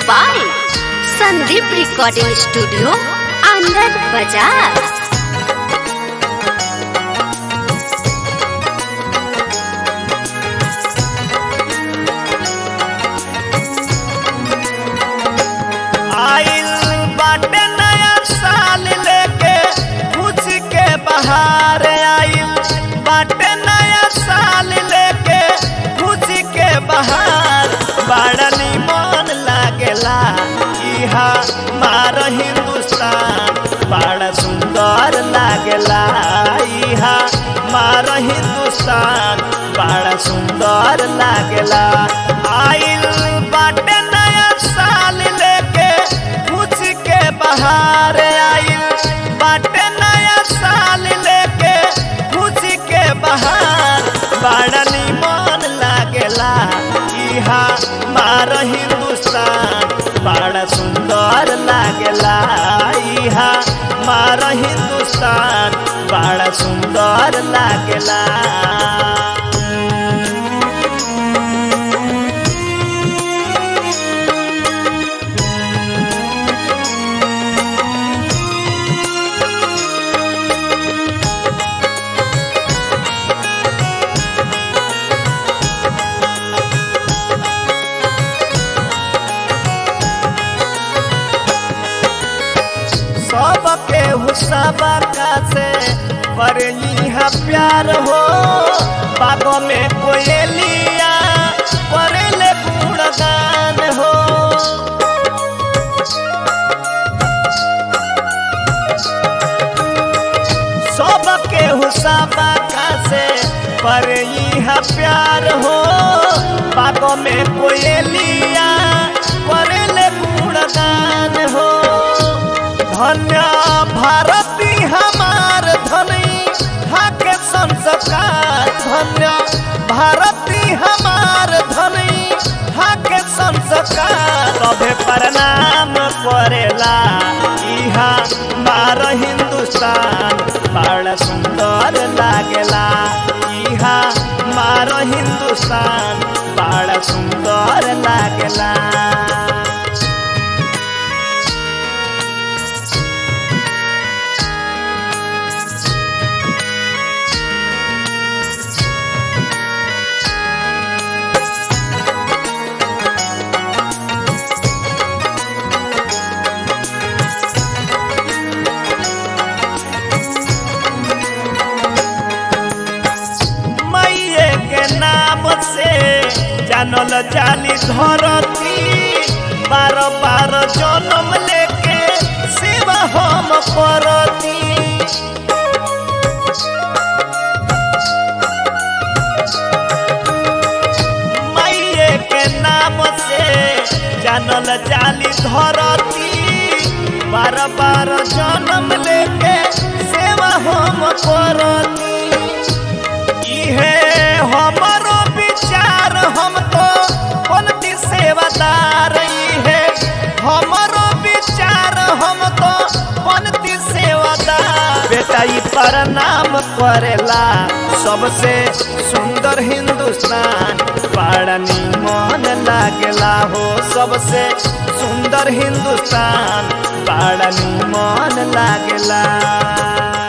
by Sandeep Recording Studio, Andhra Bazaar. आइल बाटे नया साल लेके खुश के बहार आइल बाटे नया साल लेके खुश के बहार बड़ा निमन लागेला इहा मार हिंदुस्तान बड़ा सुंदर लागेला इहा मार हिंदुस्तान बड़ा सुंदर लागेला आइल बाटे नया साल लेके खुश के बहार आइल बाटे नया साल लेके खुश के बहार बड़ा निमन लागेला इहा मार हिंदुस्तान बड़ा सुंदर लागेला इहा मार हिंदुस्तान बड़ा सुंदर लागेला सबके हुसबा का से पर यहाँ प्यार हो बागों में कोयलिया करेले गुणगान हो सबके हुसबा का से पर यहाँ प्यार हो बागों में कोयलिया करेले गुणगान हो धन्य भारती हमार धनी हाके संस्कार धन्य भारती हमार धनी हाके संस्कार सभे प्रणाम करेला इहा मार हिंदुस्तान बड़ा सुंदर लागेला इहा मार हिंदुस्तान बड़ा सुंदर लागेला मैये के नाम से जानल जाली धरती बार बार जन्म लेके सेवा हम करती मैये के नाम से जानल जाली धरती बार बार जन्म लेके सेवा हम करती इहे हमरो विचार हम तो बनती सेवादार इहे हमरो विचार हम तो बनती सेवादार बेटा ई प्रणाम करेला सबसे सुंदर हिंदुस्तान बड़ा निमन लागेला हो सबसे सुंदर हिंदुस्तान बड़ा निमन लागेला